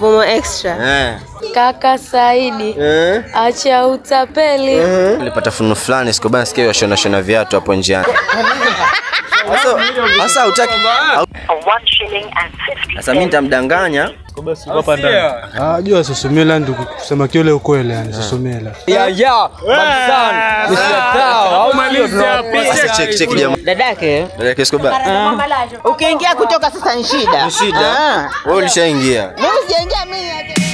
Mvumo extra. Eh. Kaka Saidi, Eh. acha utapeli. Nilipata funu fulani Escobar nasikia washona shona viatu hapo njiani. Sasa sasa hutaki Sasa mimi nitamdanganya. Ah, jua Susumila ndugu, kusema kiule ukweli yani Susumila. Sasa check check jamaa. Dadake Dada yake Escobar. ukiingia kutoka sasa ni shida. Shida. Ah. Wewe ulishaingia. Mimi sijaingia mimi.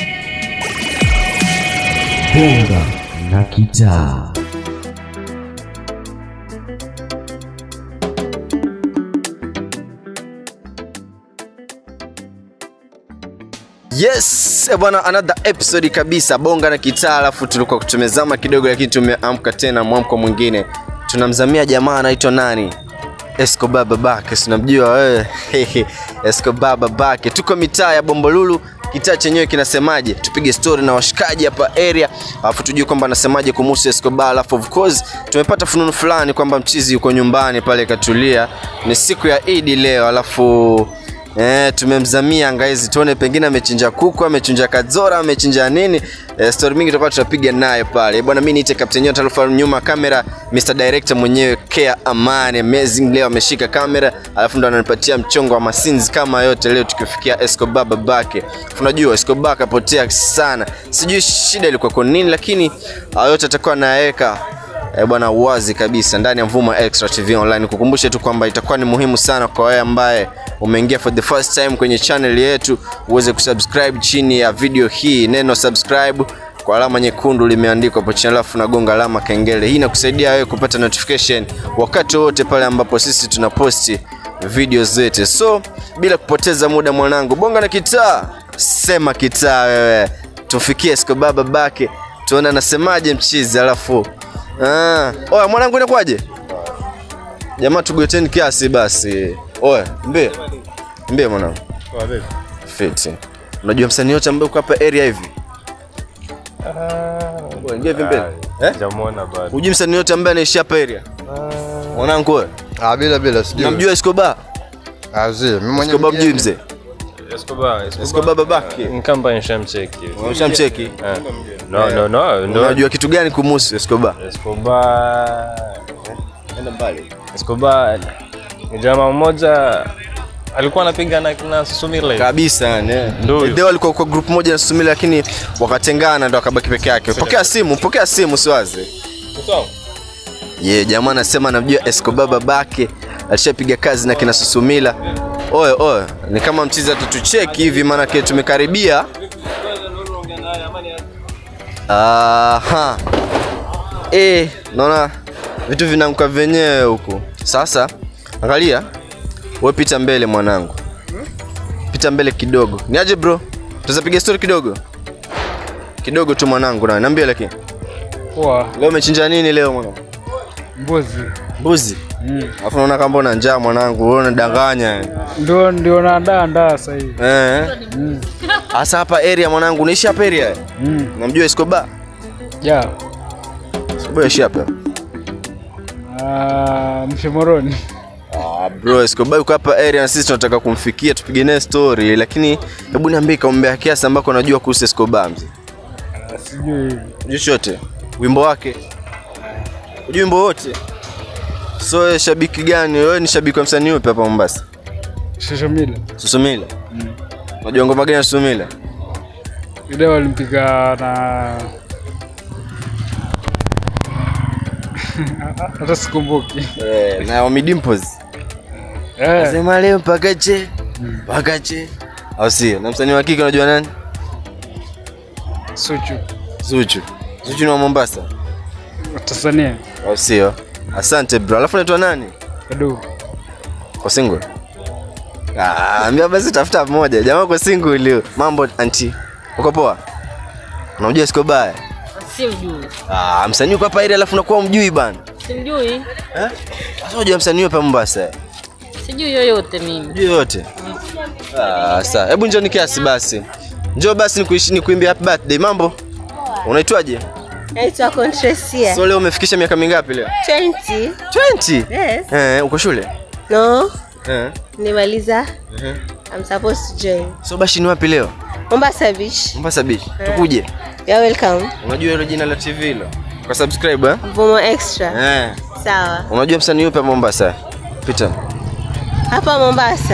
Bonga na kitaa. Yes, eh bwana, another episode kabisa bonga na kitaa, alafu tulikuwa tumezama kidogo, lakini tumeamka tena mwamko mwingine. Tunamzamia jamaa anaitwa nani? Escobar babake, si unamjua wewe? Escobar babake. Tuko mitaa ya Bombolulu, kitaa chenyewe kinasemaje? Tupige story na washikaji hapa area, alafu tujue kwamba anasemaje kumhusu Escobar. Alafu of course tumepata fununu fulani kwamba mchizi yuko nyumbani pale katulia, ni siku ya Idi leo, alafu Eh, tumemzamia ngaizi tuone pengine amechinja kuku, amechinja kadzora, amechinja nini. Eh, story mingi tutakuwa tutapiga naye pale. Eh, Bwana mimi niite Captain Nyota Alfa nyuma kamera, Mr Director mwenyewe Care Amani amazing leo ameshika kamera, alafu ndo ananipatia mchongo wa masinzi kama yote leo tukifikia Escobar babake. Unajua Escobar kapotea sana. Sijui shida ilikuwa kwa nini lakini hayo yote atakuwa anayaweka eh, bwana uwazi kabisa ndani ya Mvuma Extra TV Online. Kukumbushe tu kwamba itakuwa ni muhimu sana kwa wewe ambaye umeingia for the first time kwenye channel yetu uweze kusubscribe chini ya video hii, neno subscribe kwa alama nyekundu limeandikwa hapo chini, alafu nagonga alama kengele. Hii inakusaidia wewe kupata notification wakati wote pale ambapo sisi tunaposti video zetu. So bila kupoteza muda, mwanangu, bonga na kitaa, sema kitaa wewe, tufikie Escobar babake, tuone anasemaje mchizi, alafu Ah, oya mwanangu inakwaje? Jamaa tugoteni kiasi basi. Oya, mbie. Mbie mwanangu. Fiti. Unajua msanii yote ambaye uko hapa area hivi? Oya, ingia hivi mbele. Eh? Jamona bado. Hujui msanii yote ambaye anaishi hapa area? Mwanangu wewe, Ah, bila bila sijui. unamjua Escobar? Ah, zi, mimi mwenyewe Escobar mjui mzee? Escobar, Escobar babake. Nkamba nishamcheki. Unamshamcheki? Eh. No, no, no, ndo Unajua kitu gani kumhusu Escobar? Escobar. Enda mbali. Escobar ni jamaa mmoja alikuwa anapiga na kina Susumila hivi. kabisa yani eh. Ndio huyo. Deo alikuwa kwa group moja na Susumila lakini wakatengana ndo akabaki peke yake. Pokea simu, pokea simu siwaze. Sawa. Ye yeah, jamaa anasema anamjua Escobar babake alishapiga kazi na kina Susumila. Oye oye, ni kama mchizi atatucheki hivi maanake tumekaribia. Aha. Eh, naona vitu vinamka venyewe huku. Sasa angalia, wewe pita mbele mwanangu, pita mbele kidogo. Niaje bro, tuzapiga story kidogo kidogo tu mwanangu, na niambie lakini Poa, leo umechinja nini leo mwanangu? mbuzi. mbuzi alafu naona kama una njaa mwanangu wewe unadanganya Ndio ndio naandaa ndaa sasa hivi. eh hasa hapa area mwanangu unaishi hapa area Mm. unamjua Escobar Ja. Escobar ishi hapa Ah, mshomoroni. ah bro Escobar yuko hapa area na sisi tunataka kumfikia tupige naye story lakini hebu niambie kaumbea kiasi ambako unajua kuhusu Escobar mzee Sijui hivi. unajua chochote wimbo wake unajua wimbo wote so wewe shabiki gani wewe ni shabiki wa msanii upi hapa Mombasa Shoshomila. Susumila unajua ngoma gani ya Susumila Ile walimpiga na hata sikumbuki. eh na Ommy Dimpoz Eh, Sema leo mpaka che mpaka che au sio? Na msanii wa kike unajua nani? Suchu. Zuchu. Zuchu ni wa Mombasa Tanzania. au sio? Asante bro. Alafu unaitwa nani? Edu. Kwa single? Ah, ambia basi tafuta mmoja. Jamaa kwa single leo. Mambo anti. Uko poa? Unamjua Escobar? Simjui. Ah, msanii uko hapa ile alafu unakuwa mjui bana. Simjui. Eh? Sasa unajua msanii hapa Mombasa? Sijui yoyote mimi. Mjui yote. Ah, sawa. Hebu njoo ni kiasi basi. Njoo basi nikuishi nikuimbie happy birthday. Mambo? Unaitwaje? Naitwa Contresia. So leo umefikisha miaka mingapi leo? 20. 20. Yes. Eh, uko shule? No. Eh. Nimaliza. I'm supposed to join. So bashi ni wapi leo? Mombasa Beach. Mombasa Beach. Tukuje. You're welcome. Unajua hilo jina la TV hilo? Kwa subscribe eh? Mvumo extra. Eh. Sawa. Unajua msanii yupi hapa Mombasa? Pita. Hapa Mombasa.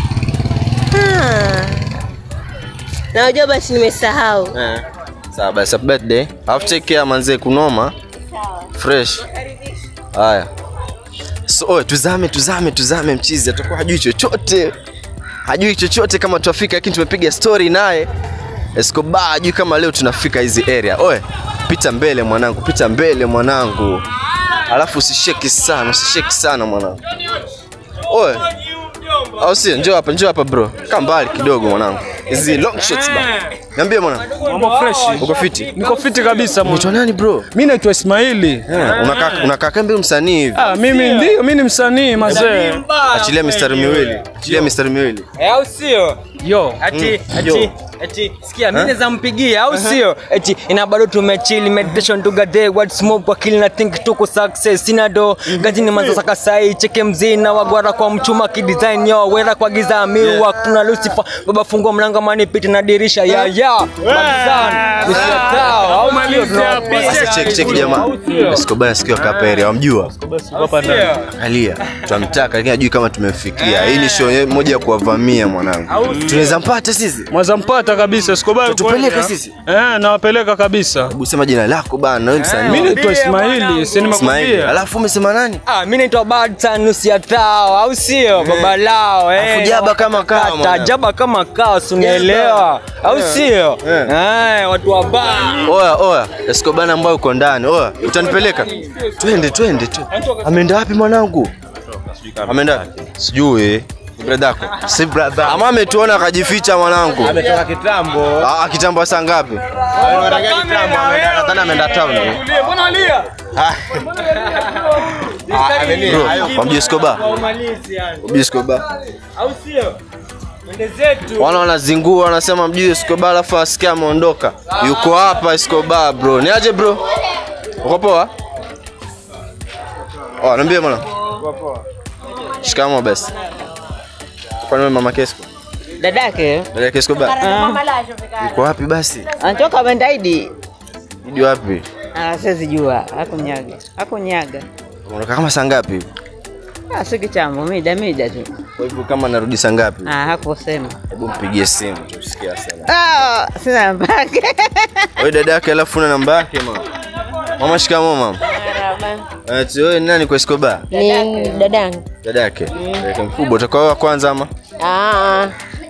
Ah. Na unajua basi nimesahau. Eh. Sawa basi happy birthday. Alafu take care manze kunoma. Fresh. Haya. So, oe, tuzame tuzame tuzame mchizi atakuwa hajui chochote. Hajui chochote kama tuafika lakini tumepiga story naye. Escobar hajui kama leo tunafika hizi area. Oe, pita mbele mwanangu, pita mbele mwanangu. Alafu usisheki sana, usisheki sana mwanangu. Oe. Au sio? Njoo hapa, njoo hapa bro. Kaa mbali kidogo mwanangu. Hizi long shots ba. Niambie mwanangu. Mambo fresh. Uko fiti? Niko fiti kabisa mwana. Unaitwa nani bro? Mimi naitwa Ismaili. Eh, unakaa unakaa kama msanii hivi. Ah, mimi ndio mimi ni msanii mazee. Achilia mistari miwili. Achilia mistari miwili. Eh, au sio? Yo. Ati Yo. ati ati sikia mimi naweza mpigia au sio? Ati ina bado tumechill meditation together what smoke kwa kill na think tuko success sina do gajini manzo saka sai cheke mzina wagwara kwa mchuma kidesign yo wera kwa giza miwa kuna Lucifer baba fungua mlango mani pita na dirisha ya ya magizani nishatao au sio Sasa check check jamaa. Escobar nasikia kapere, wamjua? Hapa ndani. Alia. Tunamtaka lakini hajui kama tumemfikia. Hii ni show moja ya kuwavamia mwanangu. Tunaweza mpata sisi? Mwanza mpata kabisa Escobar. Tutupeleke kwenda. sisi? Eh, nawapeleka kabisa. Hebu sema jina lako bana, wewe msanii. Mimi naitwa Ismaili, si Ismail. nimekwambia. Alafu umesema nani? Ah, mimi naitwa Badsa nusu ya tao au sio? Baba lao eh. Alafu jaba kama kawa, Kata, mwana. Jaba kama kawa, si unaelewa? Au sio? Eh, watu wa baa. Oya, oya, Escobar ambaye uko ndani. Oya, utanipeleka? Twende, twende tu. Ameenda wapi mwanangu? Ameenda? Sijui. Ni brother yako? Si brother. Ama ametuona akajificha mwanangu. Ametoka kitambo. Ah, kitambo saa ngapi? Nadhani ameenda town. Mbona alia? Bro, wamjua Escobar? Wamjua Escobar? Au sio? Twende zetu. Wana wanazingua wanasema mjui Escobar alafu asikia ameondoka. Yuko hapa Escobar bro. Ni aje bro? Uko poa? Oh, niambie bwana. Shikamo basi. Kwa nini mama Kesco? Dadake Dada Kesco ba? Yuko wapi basi? anatoka Bendaidi. Idi wapi? Ah, siwezi jua. Hakunyaga. Hakunyaga. Unakaa kama saa ngapi hivi? Ah, si kitambo, mida mida tu. Kwa hivyo kama narudi saa ngapi? Ah, hakusema. Hebu mpigie simu tusikie sana. Ah, sina namba yake. Wewe dada yake alafu na namba yake mama. Mama shikamo mama. Ati wewe ni nani kwa Escobar? Ni dadangu. Dada yake. Dada yake mkubwa utakuwa wa kwanza ama? Ah,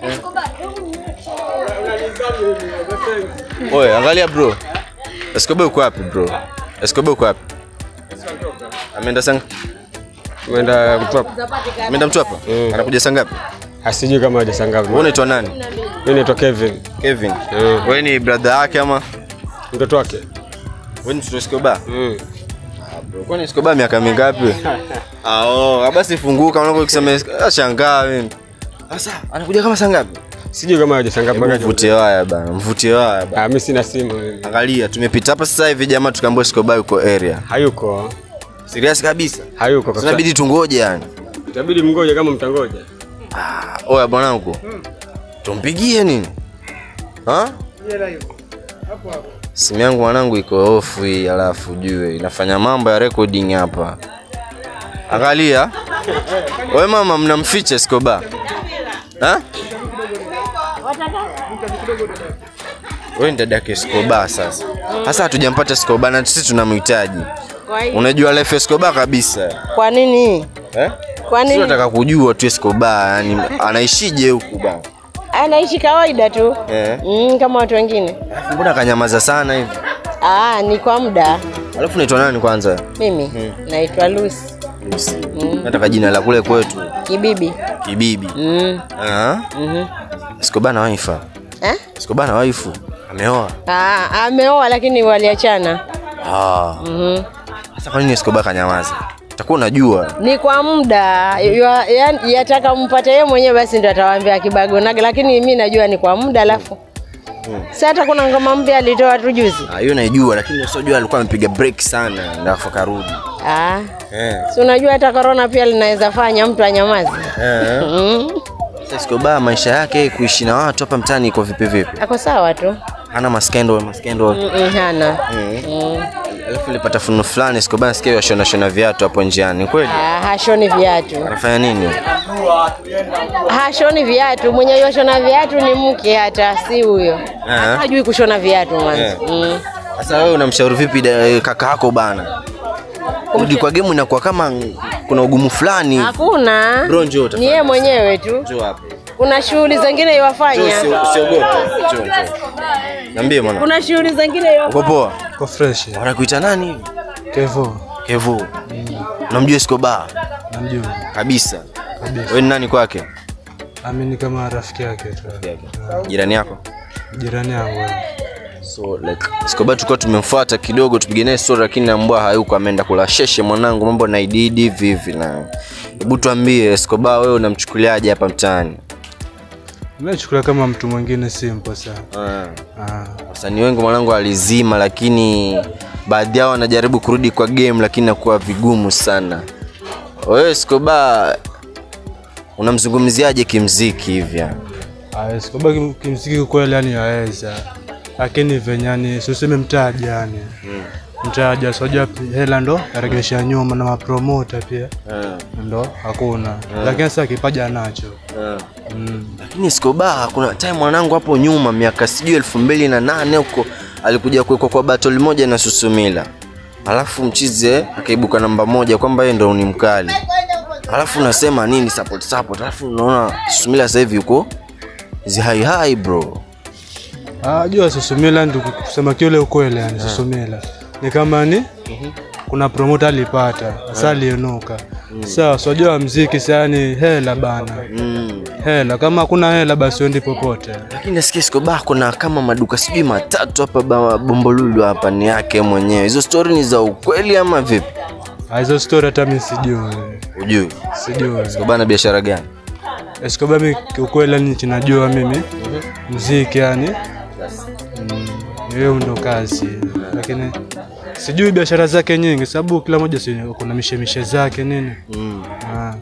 Oye, angalia bro. Escobar uko wapi bro? Escobar uko wapi? Ameenda sang Umeenda Mtwapa? ameenda Mtwapa? Anakuja saa ngapi? Asijui kama haja saa ngapi. Wewe unaitwa nani? Mimi naitwa Kevin, Kevin. Mm. Wewe ni brother yake ama? mtoto wake. Wewe ni mtoto wa Escobar? Mm. Bro, Kwani Escobar miaka mingapi? Ah, oh, basi funguka unapo kusema ah, shangaa mimi. Sasa anakuja kama saa ngapi? Sijui kama haja saa ngapi. Hebu mpaka Mvutie waya bana, mvutie waya bana. Ah, mimi sina simu mimi. Angalia, tumepita hapa sasa hivi jamaa tukaambiwa Escobar yuko area. Hayuko. Serious kabisa. Hayuko kabisa. Tunabidi tungoje yani. Itabidi mngoje kama mtangoja. Ah, oya bwanangu. Tumpigie nini? Ha? Simu yangu mwanangu iko off hii alafu jue inafanya mambo ya recording hapa. Angalia. Wewe mama mnamficha Escobar. Ha? Wewe ni dada yake Escobar sasa. Sasa hatujampata Escobar na sisi tunamhitaji. Unajua life ya Escobar kabisa. kwa nini? Eh? Kwa Sisi nini? tunataka kujua tu Escobar yani anaishije huku bana. Anaishi kawaida tu. Eh. Mm, kama watu wengine. Alafu Mbona kanyamaza sana hivi? Ah, ni kwa muda. Alafu naitwa nani kwanza? Mimi naitwa Lucy Lucy. Nataka jina la kule kwetu. Kibibi. Kibibi. Mm. Ah. Mhm. Escobar na wife. Eh? Escobar na wife. Ameoa. Ah, ameoa lakini waliachana. Ah. Mhm. Sasa kwa nini Escobar kanyamaza? Utakuwa unajua. Ni kwa muda. Yua- yaani yataka mpate yeye mwenyewe basi ndio atawaambia kibagonaga lakini mimi najua ni kwa muda alafu. Sasa hata kuna ngoma mpya alitoa tu juzi. Ah, hiyo naijua lakini usijua alikuwa amepiga break sana na afu karudi. Ah. Eh. Si unajua hata corona pia linaweza fanya mtu anyamaze. Eh. Mm. Sasa Escobar maisha yake kuishi na watu hapa mtaani iko vipi vipi? Ako sawa tu. Hana maskendo maskendo. Mm-mm, hana. Mm. Mm. Alafu nilipata funo fulani Escobar nasikia yashona shona viatu hapo njiani. Kweli? Ah, hashoni viatu. Anafanya nini? Hashoni viatu. Mwenye yoshona viatu ni mke hata si huyo. Aha. Hajui kushona viatu mwanzo. Eh. Mm. Sasa wewe unamshauri vipi da- kaka yako bana? Kurudi kwa game inakuwa kama kuna ugumu fulani. Hakuna. Bro, njoo Ni tafadhali. yeye mwenyewe tu. Njoo hapa. Kuna shughuli zingine Njoo iwafanya. usio- usiogope. Njoo njoo. Niambie mwana. Kuna shughuli zingine Uko iwafanya. poa? Kwa fresh. Wanakuita nani hivi? Kevo. Kevo. Unamjua Escobar? Namjua. Kabisa. Kabisa. Wewe ni nani kwake? Amini kama rafiki yake tu. Jirani yako? Jirani yangu. wewe. So like Escobar tulikuwa tumemfuata kidogo tupige naye story lakini nambwa hayuko ameenda kula sheshe mwanangu mambo na ididi hivi hivi na hebu tuambie Escobar wewe unamchukuliaje hapa mtaani? Mimi nachukulia kama mtu mwingine simple sana. Ah. Ah. Wasanii wengi mwanangu alizima lakini baadhi yao wanajaribu kurudi kwa game lakini inakuwa vigumu sana. Wewe Escobar unamzungumziaje kimziki hivi? yani? Ah, Escobar kim- kimziki kweli yani yaweza. Lakini venye yani suseme mtaji yani. Mtaji asojua hela ndo yaregesha nyuma na mapromota pia. Ndo hakuna. Lakini sasa kipaji anacho. Mm. Lakini Escobar kuna time mwanangu hapo nyuma miaka sijui elfu mbili na nane huko alikuja kuwekwa kwa battle moja na Susumila, alafu mchize akaibuka namba moja kwamba yeye ndo ni mkali, alafu unasema nini support support, alafu unaona Susumila sasa hivi yuko zi hai hai bro. Ah, jua Susumila ndio kusema kiule ukweli yani Susumila. Ni kama ni kuna promoter alipata, sasa alionuka. Sawa, so jua mziki sasa ni hela bana. Mm. Hela kama hakuna hela basi uendi popote. Lakini nasikia Escobar kuna kama maduka sijui matatu hapa ba- Bombolulu hapa ni yake mwenyewe. Hizo story ni za ukweli ama vipi? Ah, Hizo story hata mimi sijui. Ujui Sijui. Escobar na biashara gani? Escobar mimi kiukweli yani ninajua mimi mziki yani mm, hiyo ndo kazi lakini sijui biashara zake nyingi sababu kila moja si kuna mishemishe zake nini Mm. ah.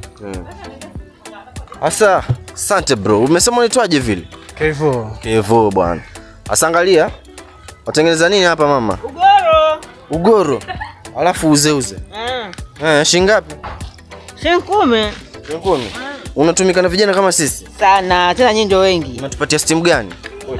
Asa, asante bro. Umesema unaitwaje vile? Kevo Kevo bwana. Asangalia. Watengeneza nini hapa mama? Ugoro. Ugoro. Alafu uzeuze. Mm. Eh, shilingi ngapi? Shilingi kumi. Shilingi kumi. Unatumika na vijana kama sisi? Sana, tena nyinyi ndio wengi. Unatupatia stimu gani?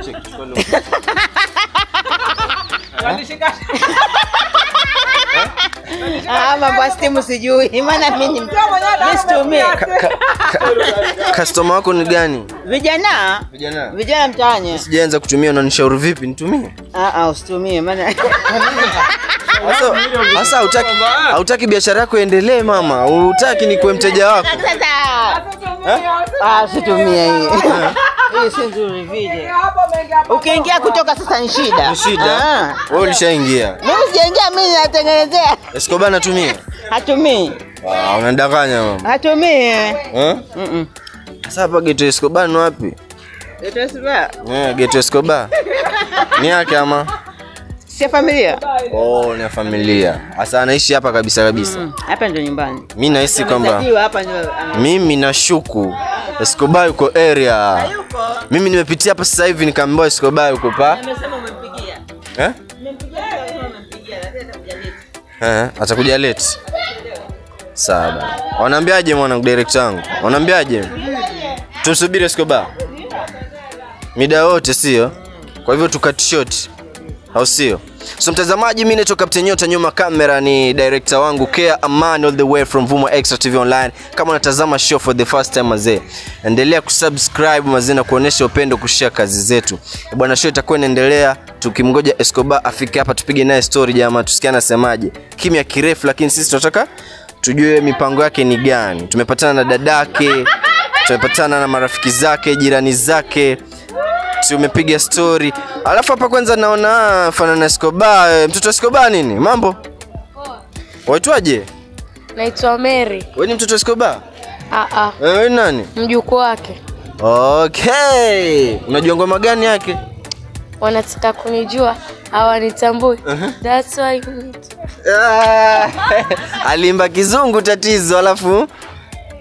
Ah, mambo ya stimu sijui. Maana mimi mimi situmii. Customer wako ni gani? Vijana, Vijana. vijana mtaani. Sijaanza kutumia unanishauri vipi nitumie? Ah ah, usitumie maana Sasa sasa hautaki hautaki biashara yako iendelee mama. Hutaki ni kuwe mteja wako. Ah, situmie hii. Hii si nzuri vile. Ukiingia kutoka sasa ni shida. Ni shida. Ah. Wewe ulishaingia. Mimi sijaingia mimi natengenezea. Escobar natumia. Hatumii. Ah, unadanganya mama. Hatumii. Eh? Mhm. Sasa hapa Geto Escobar ni wapi? Utasiba. Eh, Geto Escobar. Ni yake ama? Si familia. Oh, ni ya familia. Sasa anaishi hapa kabisa kabisa. Mm, Hapa ndio nyumbani. Mimi nahisi kwamba Amezaliwa hapa ndio. ame- mimi nashuku Escobar yuko area. Mimi nimepitia hapa sasa hivi nikaambiwa Escobar yuko pa. Amesema umempigia. Eh? Umempigia au umempigia? Lakini atakuja late. Eh, atakuja late. Sawa bana. Wanaambiaje mwanangu director wangu? Wanaambiaje? Tumsubiri Escobar. Mida wote sio? Kwa hivyo tukat short. Au sio? So mtazamaji, mimi naitwa Captain Nyota, nyuma kamera ni director wangu Kea Aman all the way from Vuma Extra TV Online. Kama unatazama show for the first time mazee, endelea kusubscribe mazee na kuonesha upendo, kushare kazi zetu. Eh, Bwana, show itakuwa inaendelea tukimgoja Escobar afike hapa tupige naye story jamaa, tusikie anasemaje. Kimya kirefu, lakini sisi tunataka tujue mipango yake ni gani. Tumepatana na dadake, tumepatana na marafiki zake, jirani zake tumepiga story. Alafu hapa kwanza naona ah, fanana Escobar, eh, mtoto Escobar nini? Mambo? Waitwaje? Naitwa Mary. Wewe ni mtoto Escobar? Ah ah, Eh, Wewe ni nani? mjukuu wake. Okay. Unajua ngoma gani yake? Wanataka kunijua hawanitambui. That's why you need- Ah, Alimba kizungu tatizo alafu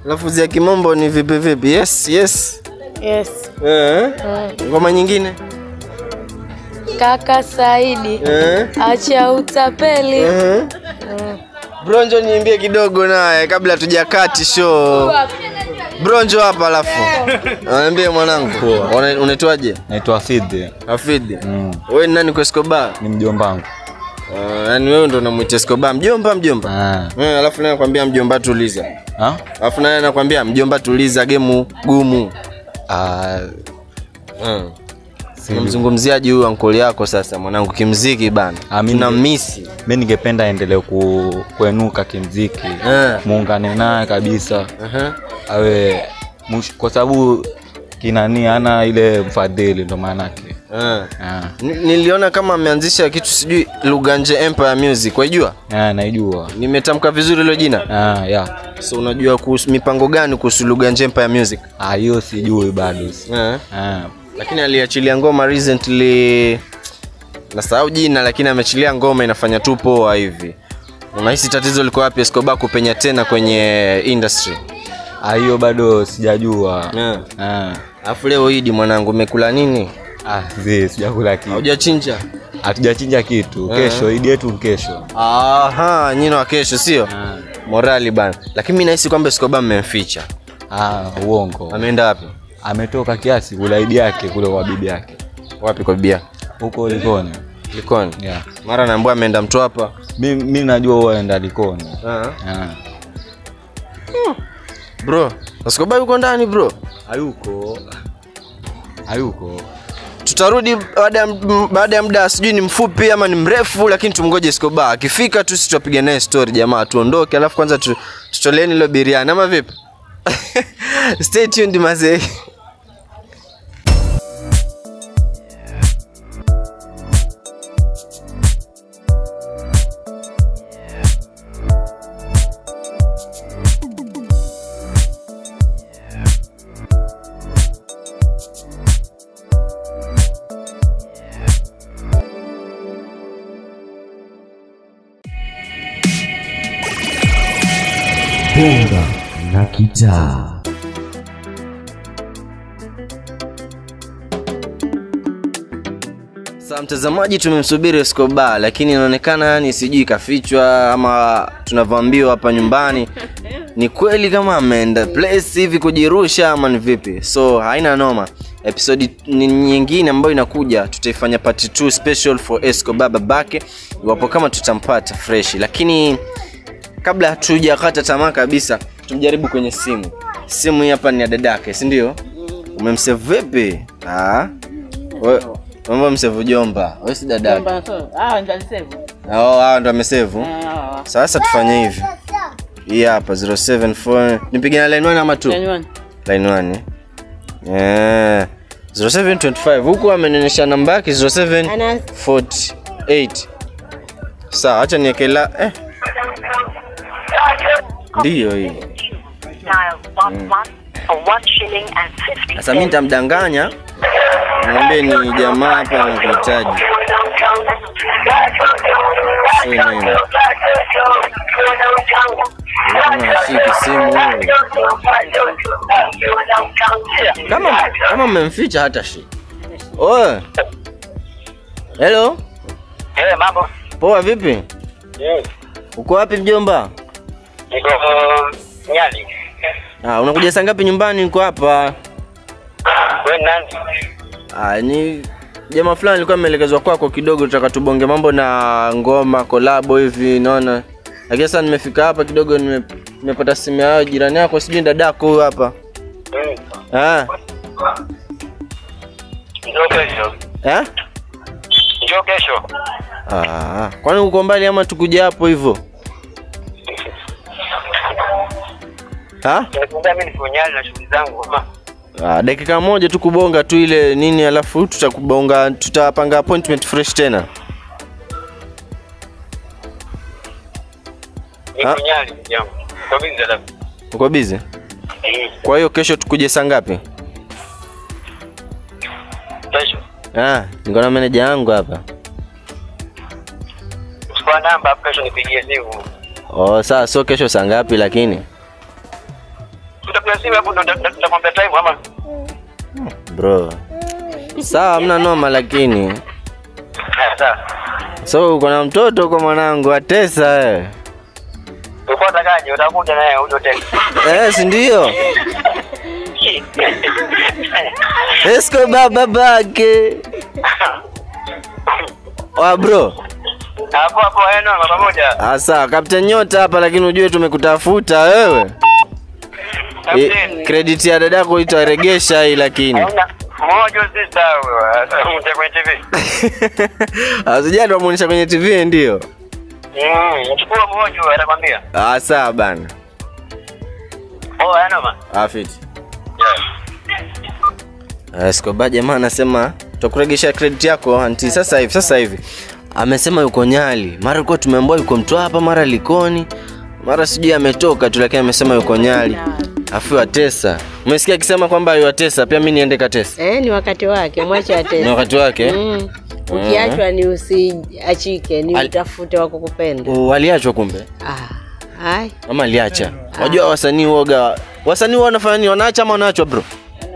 Lafudhi ya kimombo ni vipi vipi? Yes, yes. Yes. Eh? Mm. Ngoma nyingine? Kaka Saidi. Eh? Acha utapeli. Eh? Mm. Bronjo niimbie kidogo naye kabla tujakati show. Bronjo hapa alafu. Niambie mwanangu. Una- Unaitwaje? Naitwa Hafidh. Hafidh. Wewe ni nani kwa Escobar? Ni mjomba wangu. Uh, yani wewe ndo unamwita Escobar mjomba mjomba. Eh, alafu naye anakuambia mjomba tuliza. Ah? Alafu naye anakuambia mjomba tuliza gemu gumu. Ah. Mm. Unamzungumziaje huyu ankoli yako sasa mwanangu kimziki bana? Tuna misi. Mimi ningependa aendelee ku, kuenuka kimziki. Eh. Muungane naye kabisa. Aha. Awe mush, kwa sababu kinani ana ile mfadhili ndo maana yake. Eh. Ah. Ni- Niliona kama ameanzisha kitu sijui Luganje Empire Music, waijua? Ah, naijua. Nimetamka vizuri hilo jina? Ah, yeah. So unajua kuhusu mipango gani kuhusu Luganje Empire Music? Ah, hiyo sijui bado. Eh. Ah. Lakini aliachilia ngoma recently nasahau jina lakini ameachilia ngoma inafanya tu poa hivi. Unahisi tatizo liko wapi Escobar kupenya tena kwenye industry? Ah, hiyo bado sijajua. Yeah. Ah. Alafu leo Idi mwanangu umekula nini? Ah, zi sijakula kitu. Hujachinja? Hatujachinja kitu. Kesho, idi yetu ni kesho. Aha, nyino wa kesho sio? Morali bana. Lakini mimi nahisi kwamba Escobar mmemficha. Ah, uongo. Ameenda wapi? Ametoka kiasi kula idi yake kule kwa bibi yake. Wapi kwa bibi yake? Huko Likoni. Likoni. Yeah. Mara naambiwa ameenda Mtwapa. Mi, mi najua huwa enda Likoni. Ah. Ah. Bro, Escobar yuko ndani bro. Hayuko. Hayuko. Tutarudi baada ya m- baada ya muda sijui ni mfupi ama ni mrefu, lakini tumngoje Escobar. Akifika tu sisi tutapiga naye story jamaa, tuondoke, alafu kwanza tu, tutoleni hilo biriani ama vipi? Stay tuned mazee. Bonga na kitaa. Sasa mtazamaji, tumemsubiri Escobar, lakini inaonekana yani sijui kafichwa ama tunavyoambiwa hapa nyumbani ni kweli kama ameenda place hivi kujirusha ama ni vipi? So haina noma. Episodi ni- nyingine ambayo inakuja tutaifanya part 2 special for Escobar babake, iwapo kama tutampata fresh, lakini kabla hatujakata tamaa kabisa, tumjaribu kwenye simu. Simu hii hapa ni ya dadake, si ndio? Umemsave vipi? Ah. Wewe mambo msave jomba. Wewe si dadake. Ah, ndio alisema. Oh, hao ndo amesevu. Ah. Sasa tufanye hivi. Hii hapa 074 nipige na line 1 ama 2? Line one. Line 1. Eh. 0725 huku amenionyesha namba yake 0748. Sawa, acha niekela eh. Ndiyo hii. Sasa mimi nitamdanganya mwambie ni jamaa hapa anakuhitaji. Sio nini. Kama ashiki simu wewe. Kama kama mmemficha hata shi. Oe. Hello. Eh, mambo. Poa vipi? Yes. Uko wapi mjomba? Niko Nyali. Ah, unakuja saa ngapi nyumbani? Niko hapa. Wewe nani? Ah, ni jamaa fulani alikuwa ameelekezwa kwako kidogo, tutaka tubonge mambo na ngoma kolabo hivi, naona. Lakini sasa nimefika hapa kidogo, nime- nimepata simu yao jirani yako, sijui ni dadako huyu hapa. Mm. Ah, Njoo kesho. eh? Njoo kesho. Ah, kwani uko mbali ama tukuja hapo hivyo? Ha? Nimekuambia mimi niko Nyali na shughuli zangu. Mama. Ah, dakika moja tu kubonga tu ile nini, alafu tutakubonga, tutapanga appointment fresh tena. Niko Ha? Nyali ndugu yangu. Kwa mimi ndio Uko busy? Kwa hiyo kesho tukuje saa ngapi? Kesho. Ah, niko na meneja yangu hapa. Chukua namba hapo kesho nipigie simu. Oh, sawa, sio kesho saa ngapi lakini? utapiga simu hapo ndo nita- nita- nitakwambia time ama bro sawa mna noma lakini Eh, sawa so uko na mtoto kwa mwanangu atesa wewe ulikuwa utakaje utakuja naye uje tena eh si ndio Escobar babake wa bro hapo hapo eno pamoja Ah, sawa Captain Nyota hapa lakini ujue tumekutafuta wewe e, credit ya dadako itaregesha hii lakini moja sister huyo mte kwenye TV asijali wamuonyesha kwenye TV ndio mm chukua mmoja huyo atakwambia ah sawa bana oh eno ma afiti Escobar jamaa anasema tutakuregesha credit yako anti sasa hivi sasa hivi amesema yuko Nyali mara alikuwa tumeambiwa yuko Mtwapa mara Likoni mara sijui ametoka tu lakini amesema yuko Nyali afu atesa umesikia akisema kwamba yuatesa pia mimi niende katesa Eh, ni wakati wake, mwache ni atese. wakati wake Mm. Ukiachwa ni usiachike, ni utafute wa kukupenda. Oh, waliachwa kumbe Hai. ama aliacha wajua wasanii woga wasanii huwa wanafanya nini wanaacha ama wanaachwa bro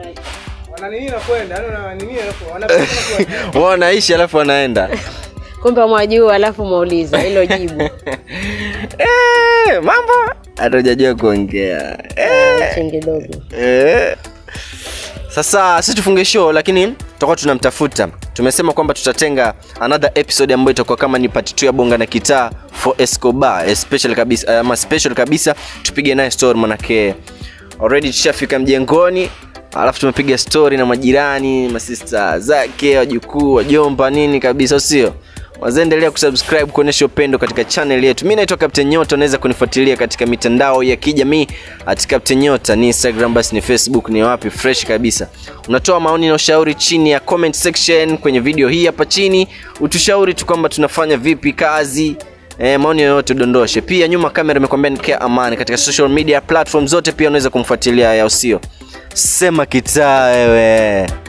wao wanaishi alafu wanaenda Kumbe mwajua alafu mwauliza hilo jibu. Eh, mambo hata hujajua kuongea Eh, Chini kidogo. eh. sasa si tufunge show lakini tutakuwa tunamtafuta tumesema kwamba tutatenga another episode ambayo itakuwa kama ni part 2 ya bonga na kitaa for escobar special kabisa ama special kabisa tupige naye story manake already tushafika mjengoni alafu tumepiga story na majirani masista zake wajukuu wajomba nini kabisa sio wazaendelea kusubscribe kuonyesha upendo katika channel yetu mi naitwa captain nyota unaweza kunifuatilia katika mitandao ya kijamii at captain nyota ni instagram basi ni facebook ni wapi fresh kabisa unatoa maoni na ushauri chini ya comment section kwenye video hii hapa chini utushauri tu kwamba tunafanya vipi kazi E, maoni yoyote udondoshe pia nyuma kamera imekwambia nikia amani katika social media platform zote pia unaweza kumfuatilia ya usio sema kitaa wewe